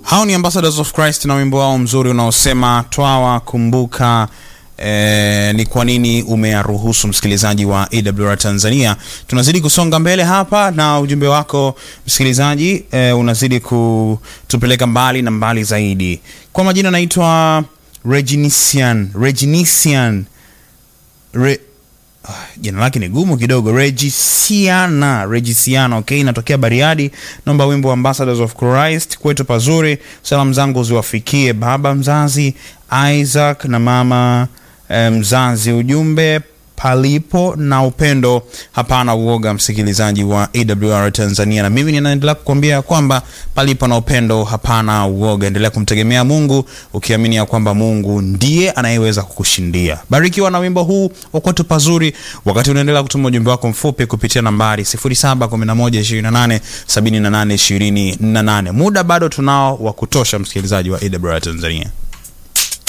hao ni ambassadors of christ na wimbo wao mzuri unaosema twawa kumbuka Eh, ni kwa nini umeyaruhusu msikilizaji wa awr tanzania tunazidi kusonga mbele hapa na ujumbe wako msikilizaji eh, unazidi kutupeleka mbali na mbali zaidi kwa majina naitwa reginisian reginisian Re, Ah, jina lake ni gumu kidogo regisiana regisiana okay inatokea bariadi naomba wimbo wa ambassadors of christ kwetu pazuri salamu zangu ziwafikie baba mzazi isaac na mama eh, mzazi ujumbe palipo na upendo hapana uoga msikilizaji wa awr tanzania na mimi ninaendelea kukwambia ya kwamba palipo na upendo hapana uoga endelea kumtegemea mungu ukiamini ya kwamba mungu ndiye anayeweza kukushindia barikiwa na wimbo huu wakwetu pazuri wakati unaendelea kutuma ujumbe wako mfupi kupitia nambari 711287828 muda bado tunao wa kutosha msikilizaji wa awr tanzania